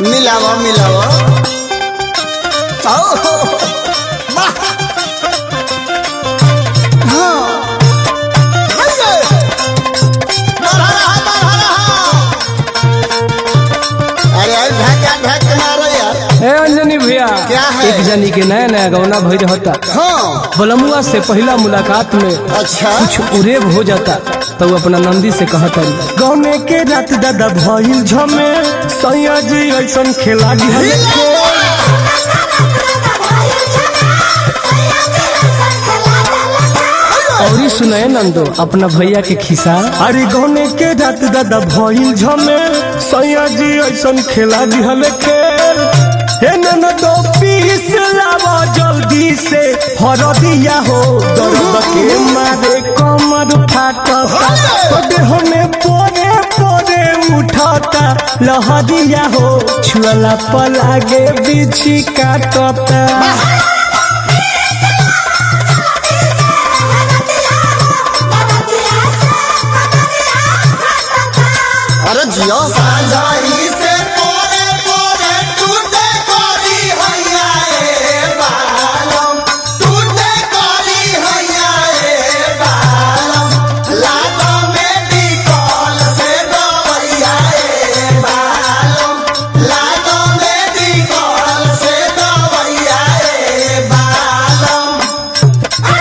मिलावा मिलावा आओ वाह हाँ भैया बढ़ा रहा बढ़ा रहा अरे यार ढका ढक मारो यार ए अंजनी भैया क्या है? एक जनी के नया नया गौना भई रहता हाँ बलमुआ से पहला मुलाकात में अच्छा कुछ उरेब हो जाता तो वो अपना नंदी से कहता गौने के रात दादा भइल झमे सैया जी ऐसन खेला और सुनाए नंदो अपना भैया के खिसा अरे गौने के रात दादा भइल झमे सैया जी ऐसन खेला दिहल खेल हे ननदो पीस लावा जल्दी से हरदिया हो दर्द के मारे कमर फाटता तो देह में पोरे पोरे उठाता लहरिया हो छुअला पलागे बिछी काटता अरे जियो साजाई से पोरे पोरे टूटे कोरी हैया ए बालम टूटे कोरी हैया ए बालम लाडो में डिकॉल से दवैया ए बालम लाडो में डिकॉल से दवैया ए बालम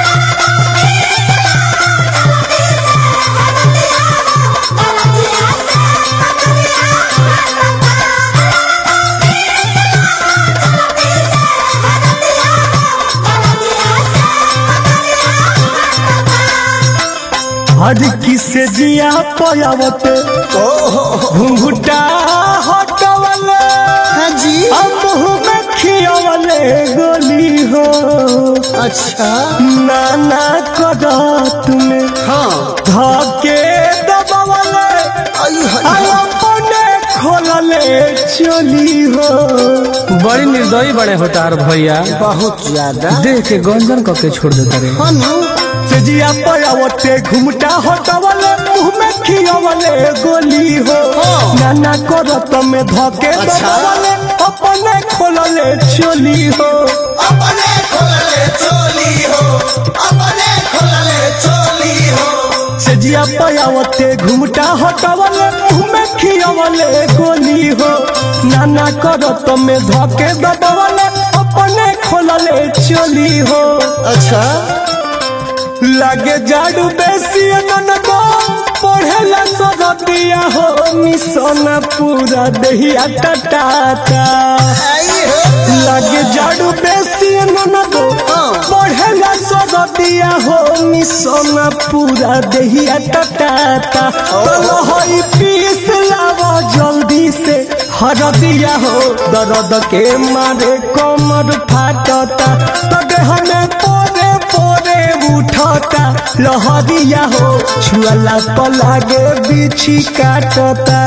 हर किसे जिया पयावत घुंघुटा हटवले हाँ जी हम मुँह में खियावले गोली हो अच्छा नाना करत में हाँ धके दबावले आई आई अपने खोलले चली हो बड़ी निर्दयी बड़े होतार भैया बहुत ज्यादा देख के गंजन करके छोड़ देता रे हनु सजिया पयावते घुमटा हटवले मुंह में खियावले गोली हो हाँ। नाना करत में धके अच्छा। दबावले अपने खोलले चली हो अपने खोलले चोली हो अपने खोलले चोली हो सजिया पयावते घुमटा हटवले मुंह में खियावले गोली हो नाना करत में धके दबावले अपने खोलले चली हो अच्छा लागे जाड़ू बेसी ननको पढ़ेला सरदिया हो मिशन पूरा दहिया टटाता आई हो लागे जाड़ू बेसी ननको हाँ। पढ़ेला सरदिया हो मिशन पूरा दहिया टटाता तो हई पीस लावो जल्दी से हरदिया हो दर्द के मारे कमर फाटता तो देह में पोरे पोरे उठता लहरिया हो छुअला पलागे बिछी काटता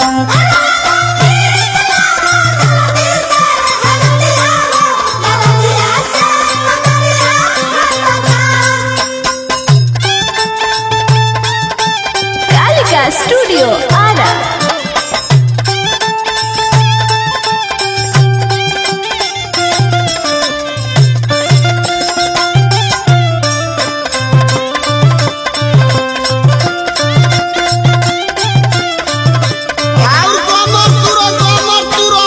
कालिका स्टूडियो आरा आउ कमर तुरो कमर तुरो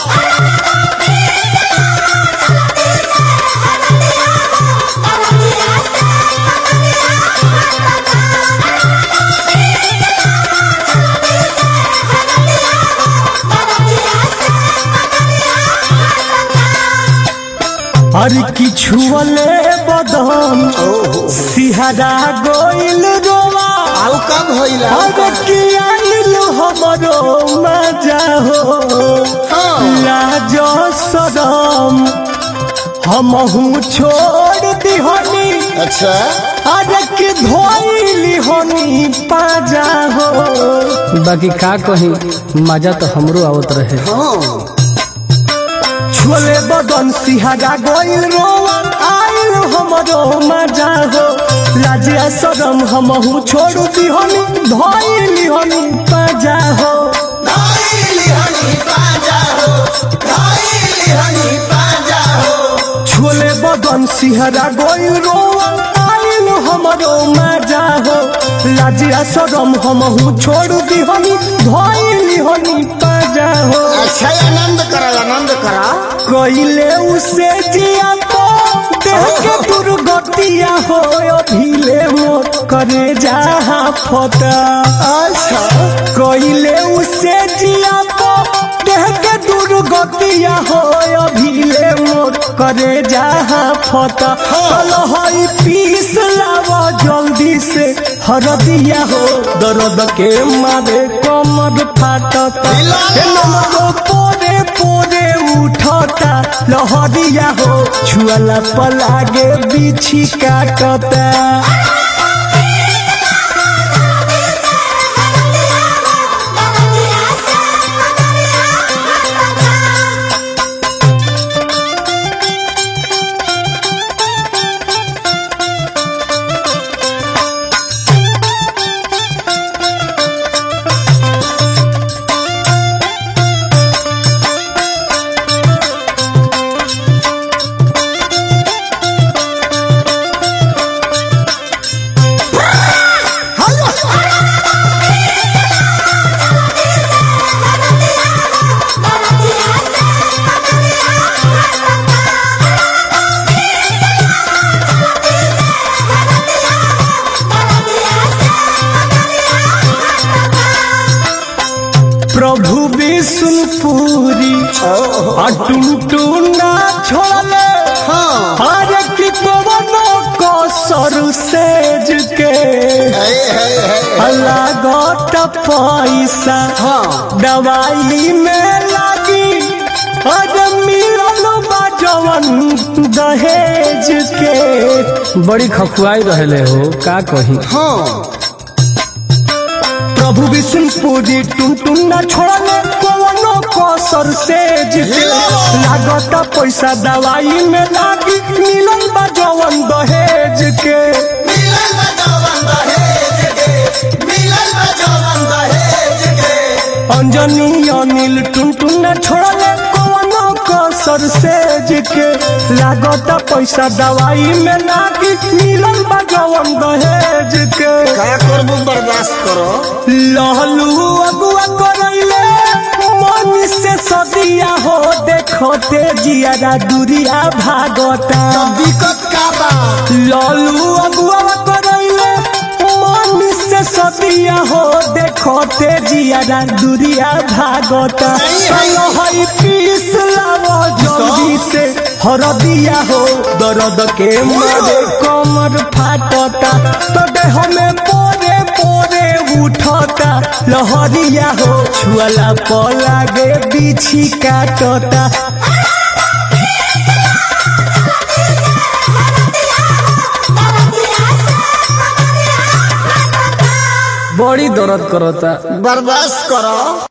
और किछु वाले बदन सिहरा गोइल रोवा आउ कब होइला और किया हमरो मजा हो हाँ। लाज सदम हमहू छोड़ दिहनी अच्छा अरे के धोइली होनी पाजा हो बाकी का कही मजा तो हमरो आवत रहे हाँ छोले बदन सिहारा गोइल रोवा आइल हमरो मजा हो लाजिया सदम हमहू छोड़ दिहनी धोइली होनी पाजा हो धइली हनी पाजा हो सिहरा गोइल रोआ आइल हमरो मजा हो लाजिया शरम हमहू छोड़ दिहनी धइली हनी पाजा हो अच्छा आनंद करा आनंद करा कइले उसे जिया तो देह के दुर्गतिया हो अभिले मोर करे जहा फता अच्छा कइले उसे जिया तो देह के दुर्गतिया हो अभिले मोर करे जहा फता चल हई पीस लावा जल्दी से हरदिया हो दर्द के मारे कमर फाटता हिला। हे नमरो पोरे पोरे उठता लहरिया हो छुअला पलागे बिछी काटता प्रभु विष्णुपुरी अटुनटुना छोड़ले हाँ अरे कि कवनो को सर सेज के है है है लागत पैसा हाँ दवाई में लागी अरे मिलल बा जवन दहेज के बड़ी खखुआई रहले हो का कही हाँ प्रभु विष्णुपुरी टुनटुन न छोड़ले कवनो कसर सेज के लागत पैसा दवाई में लागी मिलल बा जवन दहेज के मिलन बजावन दहेज के मिलन बजावन दहेज के अंजनी अनिल टुनटुन न छोड़ले कवनो कसर सेज के लागत पैसा दवाई में लागी मिलल बा जवन दहेज के क्या करबू बर्दाश्त करो लहलू अगुआ करैले मन से सदिया हो देखो तेजिया दुरिया भागता तब दिक्कत का बा ललू अगुआ करैले मन से सदिया हो देखो तेजिया दुरिया भागता चलो हई पीस लावो जल्दी से हरदिया हो दर्द के मारे कमर फाटता तो देह में पोरे पोरे उठता लहरिया हो छुअला पलागे बिछी काटता बड़ी दर्द करता बर्दाश्त करो